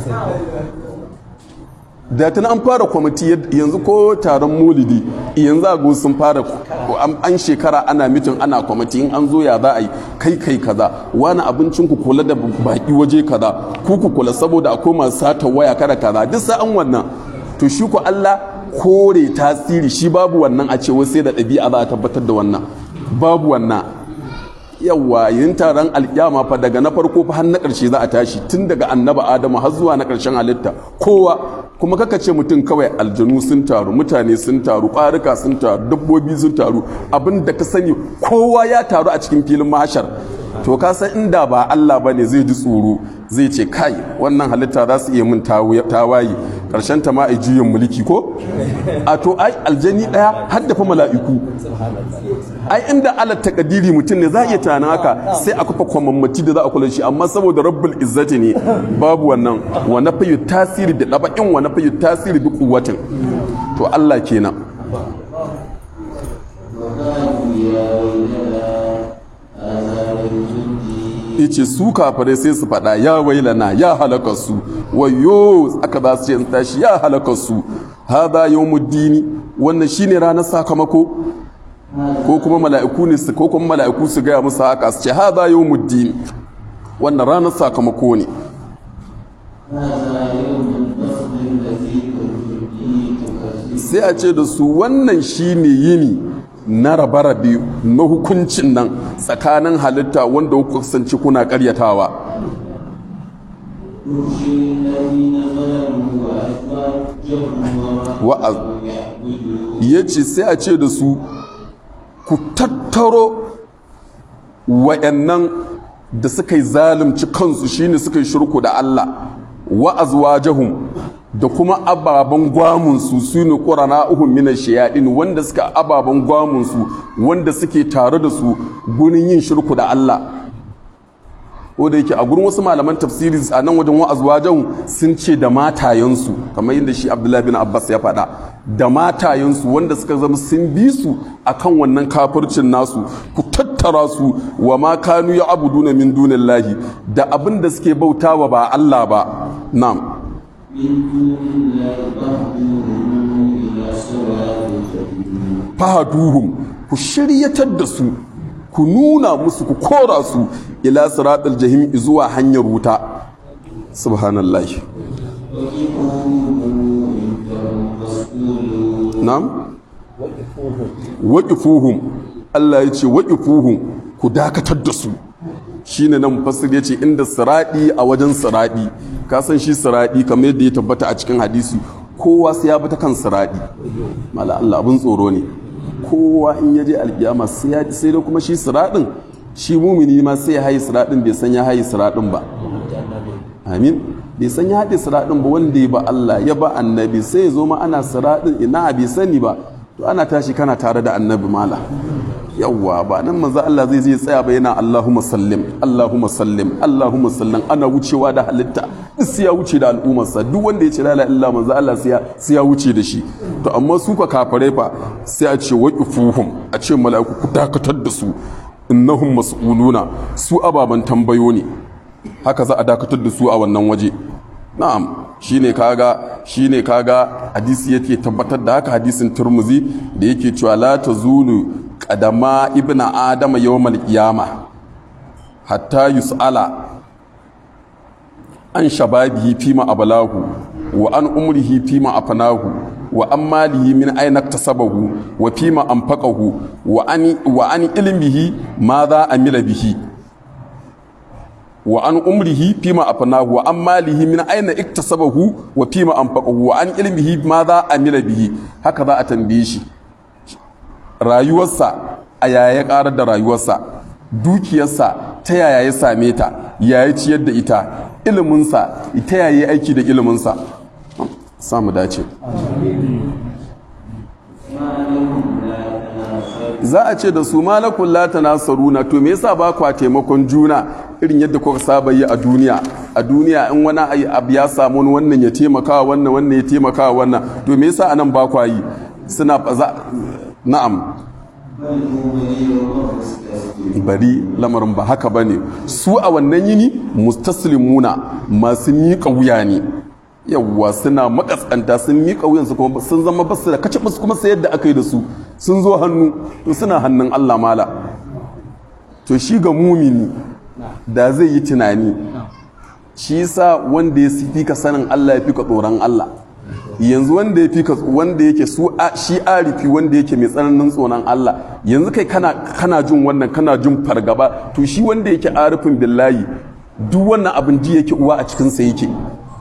da tun an fara kwamiti yad- yanzu ko taron molidi yanzu a sun fara ko an an shekara ana mitin ana kwamiti in an zo ya za a yi kai kai kaza wani abincin ku kula da baki waje kaza ku ku kula saboda akwai masu sata waya kada kaza duk sa'an wannan to shi ku Allah kore tasiri shi babu wannan a ce wai sai da ɗabi'a za a tabbatar da wannan babu wannan yawa yin taron alkyama fa daga na farko fa har na ƙarshe za a tashi tun daga annaba adamu har zuwa na ƙarshen halitta kowa kuma kaka ce mutum kawai aljanu sun taru mutane sun taru ƙwarika sun taru dabbobi sun taru abin da ka sani kowa ya taru a cikin filin mahashar to ka san inda ba Allah ba ne zai ji tsoro zai ce kai wannan halitta za su iya min tawaye ƙarshen ta ma a juyin mulki ko a to ai aljani ɗaya har da fa mala'iku ai inda ala takadiri mutum ne za a iya tunanin haka sai a kafa kwamammati da za a kula shi amma saboda rabbul izzati ne babu wannan wa nafayu tasiri da daba'in wa nafayu tasiri bi kuwatin to Allah kenan وقالوا يا ويلنا هذا يوم yace su kafirai sai su faɗa ya wailana ya halaka su wayo aka za su ce in tashi ya halaka su hadha yawmuddini wannan shine ranar sakamako ko kuma mala'iku ne su ko kuma mala'iku su gaya musu haka su ce hadha yawmuddin wannan ranar sakamako ne هذا يوم الفصل الذي كنتم به تكذبون sai a ce da su wannan shine yini na rabe-rabe na hukuncin nan tsakanin halitta wanda kuka kasance kuna karyatawa يحشي الذين ظلموا وأزواجهم وما wa'az كانوا يعبدون ya ce sai a ce da su ku tattaro wa'annan da suka yi zalunci kansu shine suka yi shirku da Allah wa'azwajahum da kuma ababen gwamunsu su ne ƙurana uhun minan shayaɗin wanda suka ababen gwamunsu wanda suke tare da su gurin yin shirku da Allah ko da yake a gurin wasu malaman tafsiri a nan wajen wa'azwajen sun ce da matayensu kamar yadda shi abdullahi bin abbas ya faɗa da matayensu wanda suka zama sun bi su akan wannan kafircin nasu ku tattara su wa ma kanu ya abuduna min dunillahi da abin da suke bautawa ba Allah ba na'am من دون الله فاهدوهم إلى صراط الجحيم fahaduhum ku shiryatar da su ku nuna musu ku kora su ila siratal jahim zuwa hanyar wuta subhanallah وقفوهم إنهم مسؤولون na'am waqifuhum Allah ya ce waqifuhum ku dakatar da su shine nan mufassir ya ce inda siradi a wajen siradi ka san shi siradi kamar yadda ya tabbata a cikin hadisi kowa sai ya bi ta kan siradi mala Allah abin tsoro ne kowa in ya je alkiyama sai ya sai da kuma shi siradin shi mumini ma sai ya hayi siradin bai san ya hayi siradin ba amin bai san ya haɗe siradin ba wanda ya ba Allah ya ba annabi sai ya zo ma ana siradin ina bai sani ba to ana tashi kana tare da annabi mala yawwa ba nan manzo Allah zai zai tsaya ba yana Allahumma sallim Allahumma sallim Allahumma sallim ana wucewa da halitta duk sai ya wuce da al'ummarsa duk wanda ya ce la ilaha illa manzo Allah sai ya sai ya wuce da shi to amma su ka kafare fa sai a ce waqifuhum a ce mala'iku ku dakatar da su innahum mas'uluna su ababan tambayo ne haka za a dakatar da su a wannan waje na'am shine kaga shine kaga hadisi yake tabbatar da haka hadisin turmuzi da yake cewa la tazulu qadama ibnu adama yawmal qiyama hatta yus'ala an shababihi fima abalahu wa an umrihi fima afanahu wa an malihi min aina iktasabahu wa fima anfaqahu wa an wa an ilmihi madha amila bihi wa an umrihi fima afanahu wa an malihi min aina iktasabahu wa fima anfaqahu wa an ilmihi madha amila bihi haka za a tambaye shi rayuwarsa a yaya ya karar da rayuwarsa dukiyarsa ta yaya ya same ta yaya ciyar da ita iliminsa ta yaya ya aiki da iliminsa samu dace ما لهم لا تناصرون za a ce da su malakun la tanasaruna to me yasa ba kwa taimakon juna irin yadda kuka saba yi a duniya a duniya in wani ayi abu ya samu wani wannan ya taimaka wa wannan wannan ya taimaka wa wannan to me yasa anan ba kwa yi suna za na'am بل هم اليوم مستسلمون bari lamarin ba haka bane su a wannan yini mustaslimuna masu miƙa wuya ne yawwa suna makaskanta sun miƙa wuyansu kuma sun zama basu da kace basu kuma sayar da aka yi da su sun zo hannu to suna hannun Allah mala to shi ga mumini da zai yi tunani shi yasa wanda ya fi ka sanin Allah ya fi ka tsoron Allah yanzu wanda ya fi ka wanda yake su a- shi arifi wanda yake mai tsananin tsoron Allah yanzu kai kana kana jin wannan kana jin fargaba to shi wanda yake arifin billahi duk wannan abin ji yake uwa a cikin sa yake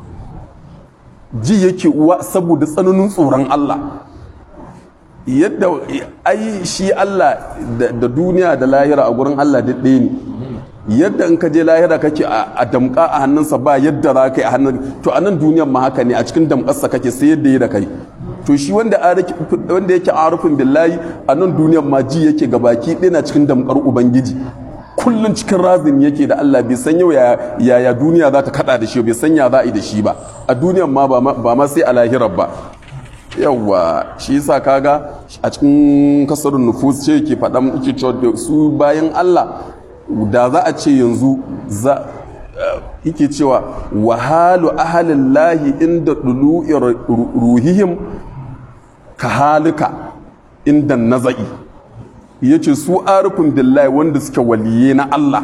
ji yake uwa saboda tsananin tsoron Allah yadda ai shi Allah da da duniya da lahira a gurin Allah duk ɗaya ne yadda in ka je lahira kake a a damƙa a hannunsa ba yadda za ka yi a hannun to a nan duniyan ma haka ne a cikin damƙarsa kake sai yadda ya da kai to shi wanda ariki- wanda yake arufin billahi a nan duniyan ma ji yake gabaki ɗaya na cikin damƙar ubangiji kullum cikin razin yake da Allah bai san yau yaya yaya duniya za ta kada da shi bai san ya za a yi da shi ba a duniyan ma ba ma- ba ma sai a lahirar ba yawwa shi yasa kaga a cikin kasarun nufus ce ke faɗa muke cewa da su bayan Allah da za a ce yanzu za eh, yake cewa wahalu ahalin lahi inda ɗulu'i ruhihim ka halika inda naza'i ya ce su arufin billahi wanda suke waliye na Allah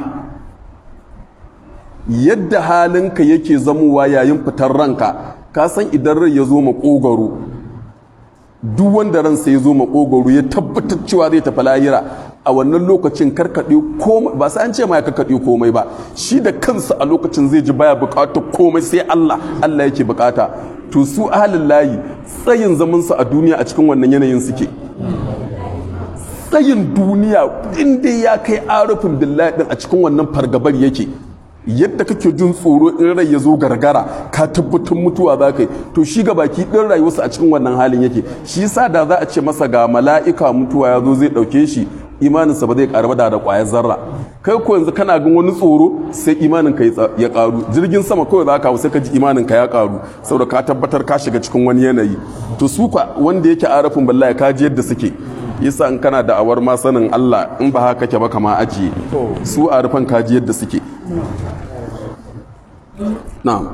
yadda halinka yake zamowa yayin fitar ranka ka san idan rai ya zo makogaro duk wanda ransa ya zo makogoro ya tabbatar cewa zai tafi lahira a wannan lokacin karkaɗe komai ba sai an ce ma ya karkaɗe komai ba shi da kansa a lokacin zai ji baya buƙatar komai sai Allah Allah yake buƙata to su ahalin layi tsayin zamansu a duniya a cikin wannan yanayin suke tsayin duniya inda ya kai arufin billahi din a cikin wannan fargabar yake yadda kake jin tsoro in rai ya zo gargara ka tabbatar mutuwa za ka yi to shi ga baki ɗin rayuwarsa a cikin wannan halin yake shi yasa da za a ce masa ga mala'ika mutuwa ya zo zai ɗauke shi imaninsa ba zai ƙaru ba da da ƙwayar zarra kai ko yanzu kana gan wani tsoro sai imanin ka ya ƙaru jirgin sama kawai za ka hau sai ka ji imanin ka ya ƙaru saboda ka tabbatar ka shiga cikin wani yanayi to su kwa wanda yake arafin ballaya ka ji yadda suke yasa in kana da awar ma sanin Allah in ba haka kake ba kama ajiye su arafan ka ji yadda suke na'am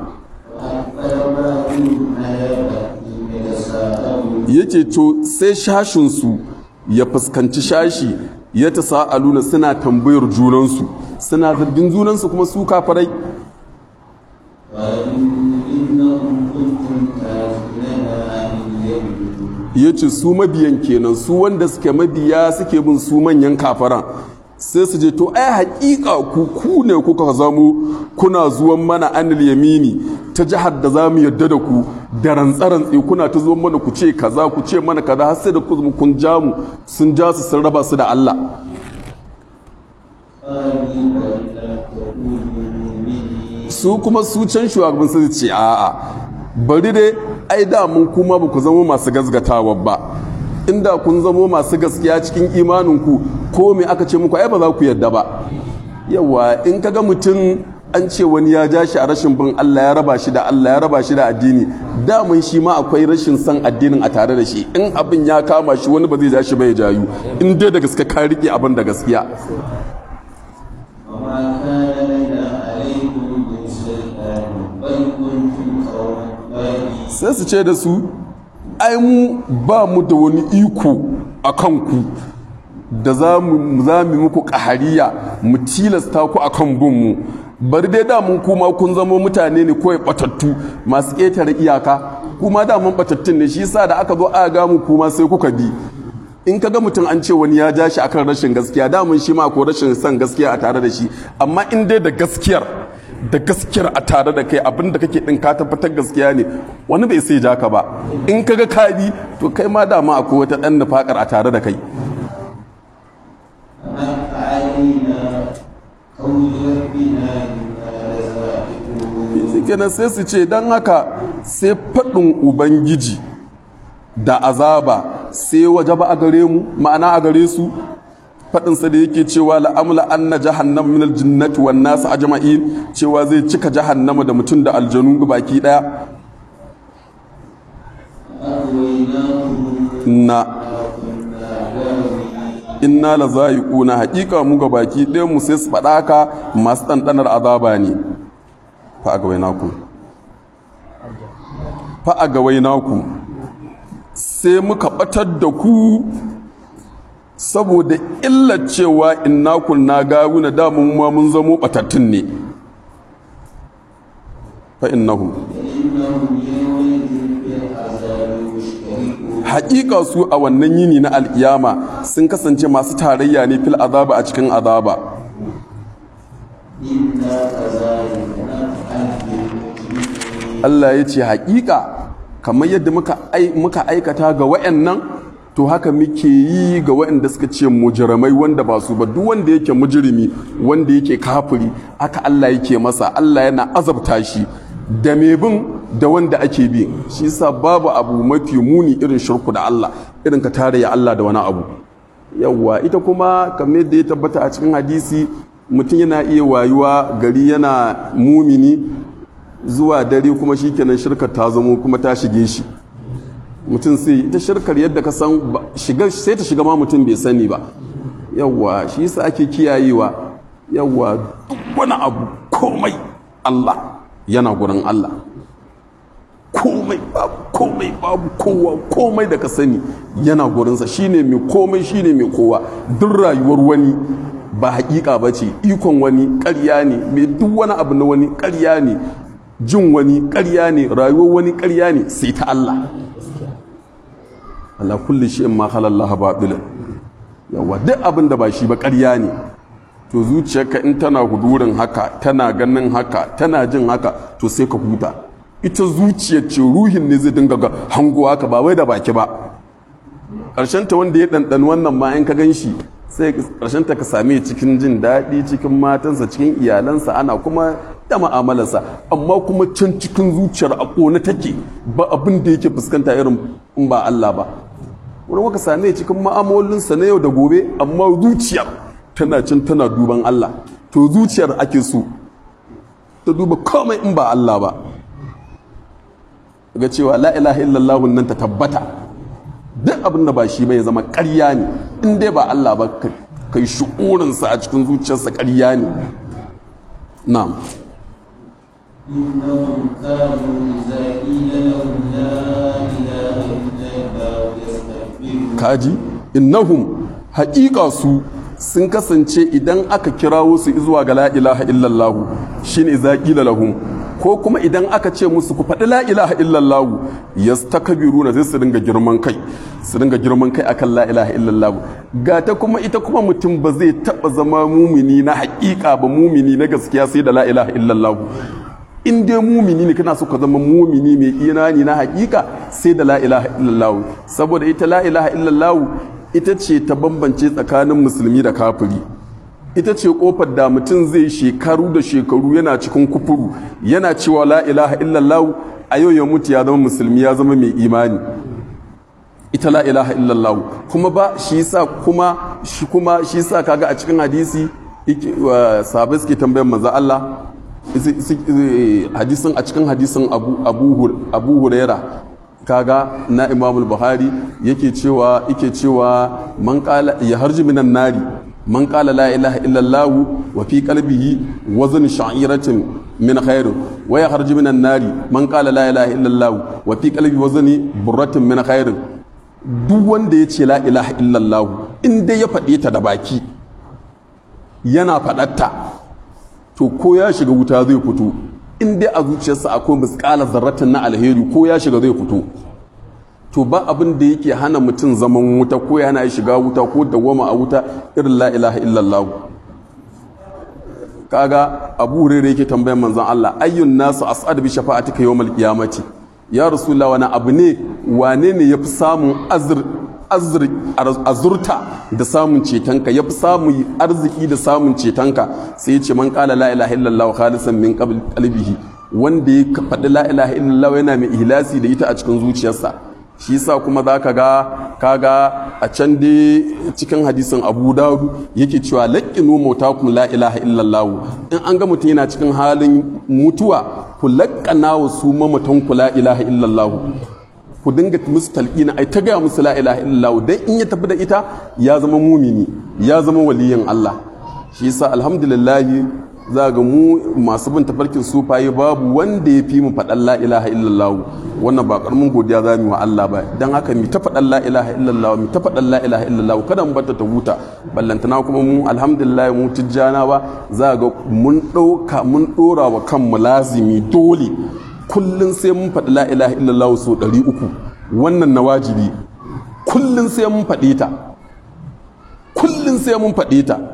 yace to sai shashinsu ya fuskanci shashi ya ta sa'aluna suna tambayar junansu suna zargin junansu kuma su kafarai ya ce su mabiyan kenan su wanda suke mabiya suke bin su manyan kafaran sai su je to ai haƙiƙa ku ku ne kuka zamo kuna zuwan mana anil yamini ta jihar da za mu yadda da ku da rantsarantsi kuna ta zuwan mana ku ce kaza ku ce mana kaza har sai da ku kun ja mu sun ja su sun raba su da Allah su kuma su can shugaban su ce a'a bari dai ai da mun kuma ba ku zama masu gazgatawa ba inda kun zamo masu gaskiya cikin imaninku ko me aka ce muku ai ba za ku yadda ba yawa in kaga mutum an ce wani ya ja shi a rashin bin Allah ya raba shi da Allah ya raba shi da addini damun shi ma akwai rashin son addinin a tare da shi in abin ya kama shi wani ba zai ja shi ba ya jayu in dai da gaske ka rike abin da gaskiya sai su ce da su ai mu ba mu da wani iko a kanku da za mu muku ƙahariya mu tilasta ku a kan binmu bari dai damun kuma kun zama mutane ne kawai batattu masu ƙetare iyaka kuma damun batattun ne shi yasa da aka zo aka ga mu kuma sai kuka bi in ka ga mutum an ce wani ya ja shi akan rashin gaskiya damun shi ma ko rashin son gaskiya a tare da shi amma in dai da gaskiyar da gaskiyar a tare da kai abin da kake din ka tabbatar gaskiya ne wani bai sai ja ka ba in ka ga ka bi to kai ma dama akwai wata dan nufakar a tare da kai kenan sai su ce don haka sai faɗin ubangiji da azaba sai waje ba a gare mu ma'ana a gare su faɗinsa da yake cewa la'amula an na jahannama min aljinnati wan nasu ajma'in cewa zai cika jahannama da mutum da aljanu baki ɗaya na inna la za'iquna haƙiƙa mu ga baki ɗayan mu sai su faɗa haka masu ɗanɗanar azaba ne fa a gawai naku fa a gawai naku sai muka ɓatar da ku saboda illar cewa inna kunna gawuna da mun ma mun zamo ɓatattun ne fa innahum haƙiƙa su a wannan yini na alƙiyama sun kasance masu tarayya ne fil azaba a cikin azaba Allah ya ce haƙiƙa kamar yadda muka aikata ga wa'annan to haka muke yi ga waɗanda suka ce mujirmai wanda ba su ba duk wanda yake mujirimi wanda yake kafiri aka Allah yake masa Allah yana azabta shi da mai bin da wanda ake bi shi yasa babu abu mafi muni irin shirku da Allah irin ka tare ya Allah da wani abu yawwa ita kuma kamar yadda ya tabbata a cikin hadisi mutum yana iya wayuwa gari yana mumini zuwa dare kuma shikenan shirkar ta zamo kuma ta shige shi mutum sai ita shirkar yadda ka san sai ta shiga ma mutum bai sani ba yawwa shi yasa ake kiyayewa yawwa duk wani abu komai Allah yana gurin Allah komai babu komai babu kowa komai da ka sani yana gurinsa shine mai komai shine mai kowa duk rayuwar wani ba hakika ba ce ikon wani ƙarya ne mai duk wani abu na wani ƙarya ne jin wani ƙarya ne rayuwar wani ƙarya ne sai ta Allah Allah kulli shi ma halallah baɗila yawa duk abin da ba shi ba ƙarya ne to zuciyarka in tana hudurin haka tana ganin haka tana jin haka to sai ka huta ita zuciyar ce ruhin ne zai dinga ga hango haka ba wai da baki ba ƙarshen ta wanda ya ɗanɗan wannan ma in ka gan shi sai ƙarshen ta ka same cikin jin daɗi cikin matansa cikin iyalansa ana kuma da ma'amalarsa amma kuma can cikin zuciyar a ƙone take ba abin da yake fuskanta irin in ba Allah ba wani maka same cikin ma'amalolinsa na yau da gobe amma zuciyar tana can tana duban Allah to zuciyar ake so ta duba komai in ba Allah ba ga cewa la ilaha illallah nan ta tabbata duk abin da ba shi ba ya zama ƙarya ne in dai ba Allah ba kai shu'urinsa a cikin zuciyarsa ƙarya ne na'am إنهم كانوا إذا قيل لهم لا إله إلا الله يستكبرون kaji innahum haƙiƙa su sun kasance idan aka kirawo su zuwa ga la ilaha illallahu shine za qila lahum ko kuma idan aka ce musu ku faɗi la ilaha illallahu yastakbiruna sai su dinga girman kai su dinga girman kai akan la ilaha illallahu ga ta kuma ita kuma mutum ba zai taɓa zama mumini na haƙiƙa ba mumini na gaskiya sai da la ilaha illallahu in dai mumini ne kana so ka zama mumini mai imani na hakika sai da la ilaha illallah saboda ita la ilaha illallah ita ce ta bambance tsakanin musulmi da kafiri ita ce kofar da mutum zai shekaru da shekaru yana cikin kufuru yana cewa la ilaha illallah a yau ya mutu ya zama musulmi ya zama mai imani ita la ilaha illallah kuma ba shi sa kuma shi kuma shi sa kaga a cikin hadisi sahabai suke tambayar manzo Allah hadisin a cikin hadisin abu huraira kaga na imamul buhari yake cewa yake cewa man qala ya harji minan nari man qala la ilaha illallah wa fi qalbihi wazn sha'iratin min khair wa ya harji minan nari man qala la ilaha illallah wa fi qalbihi wazn burratin min khair duk wanda ya ce la ilaha illallah in dai ya faɗe ta da baki yana faɗatta to ko ya shiga wuta zai fito in dai a zuciyarsa akwai miskalar zarratin na alheri ko ya shiga zai fito to ba abin da yake hana mutum zaman wuta ko ya hana shiga wuta ko dawwama a wuta irin la ilaha illallah kaga abu hurairah yake tambayar manzon Allah ayyun nasu as'ad bi shafa'atika yawmal qiyamati ya rasulullah wani abu ne wane ne yafi samun azr azurta da samun cetonka ya fi samun arziki da samun cetonka sai ya ce man kala la ilaha illallah khalisan min qalbihi wanda ya faɗi la ilaha illallah yana mai ihlasi da ita a cikin zuciyarsa shi yasa kuma za ka ga kaga a can dai cikin hadisin abu dawud yake cewa laƙinu mautakum la ilaha illallah in an ga mutum yana cikin halin mutuwa ku laƙana wa su mamatanku la ilaha illallah ku dinga musu talqina ai ta gaya musu la ilaha illallah dan in ya tafi da ita ya zama mumini ya zama waliyin Allah shi yasa alhamdulillah za ga mu masu bin tafarkin sufaye babu wanda ya fi mu faɗan la ilaha illallah wannan ba karamin godiya za mu wa Allah ba dan haka mi ta faɗan la ilaha illallah mi ta faɗan la ilaha illallah kada mu bata ta huta ballantana kuma mu alhamdulillah mu tijjana ba za ga mun ɗauka mun ɗora wa kanmu lazimi dole kullum sai mun faɗi la ilaha illallah so ɗari uku wannan na wajibi kullum sai mun faɗe ta kullum sai mun faɗe ta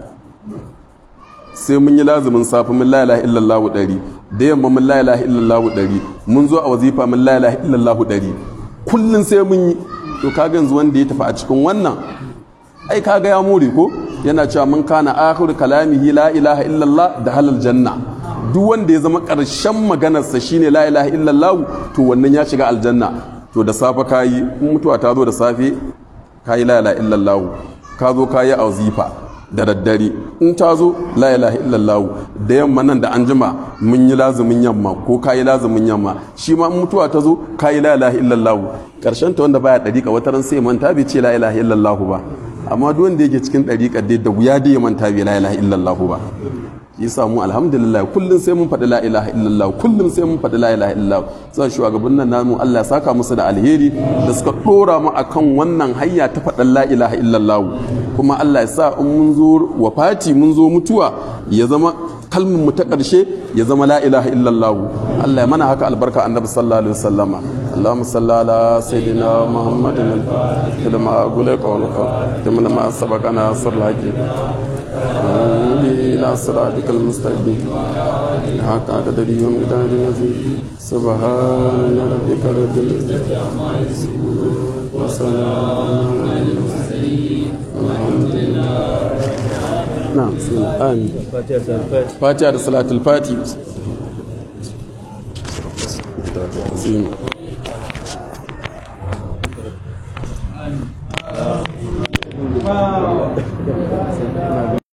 sai mun yi lazumin safi mun la ilaha illallah ɗari da yamma mun la ilaha illallah ɗari mun zo a wazifa mun la ilaha illallah ɗari kullum sai mun yi to kaga yanzu wanda ya tafi a cikin wannan ai kaga ya more ko yana cewa mun kana akhiru kalamihi la ilaha illallah da halal janna duk wanda ya zama ƙarshen maganarsa shine la ilaha illallah to wannan ya shiga aljanna to da safe kayi in mutuwa ta zo da safe kayi la ilaha illallah ka zo kayi auzifa da daddare in ta zo la ilaha illallah da yamma nan da an jima mun yi lazumin yamma ko kayi lazumin yamma shi ma in mutuwa ta zo kayi la ilaha illallah ƙarshen ta wanda baya dariƙa wata ran sai manta bai ce la ilaha illallah ba amma duk wanda yake cikin dariƙar dai da wuya dai ya manta bai la ilaha illallah ba yasa mu alhamdulillah kullum sai mun faɗi la ilaha illallah kullum sai mun faɗi la ilaha illallah sai shugaban nan namu Allah ya saka musu da alheri da suka dora mu akan wannan hayya ta faɗan la ilaha illallah kuma Allah ya sa in mun zo wafati mun zo mutuwa ya zama kalmin mu ta ƙarshe ya zama la ilaha illallah Allah ya mana haka albarka annabi sallallahu alaihi wasallama اللهم صل على سيدنا محمد لما أقول لك ولك ما سبقنا صر الحج إلى صراطك المستقيم حق قدر يوم قدر العظيم سبحان ربك رب العزة عما يصفون وسلام على المرسلين والحمد لله na'am bismillah amin fatiha ta fatiha fatiha da salatul fati Zim. Wow.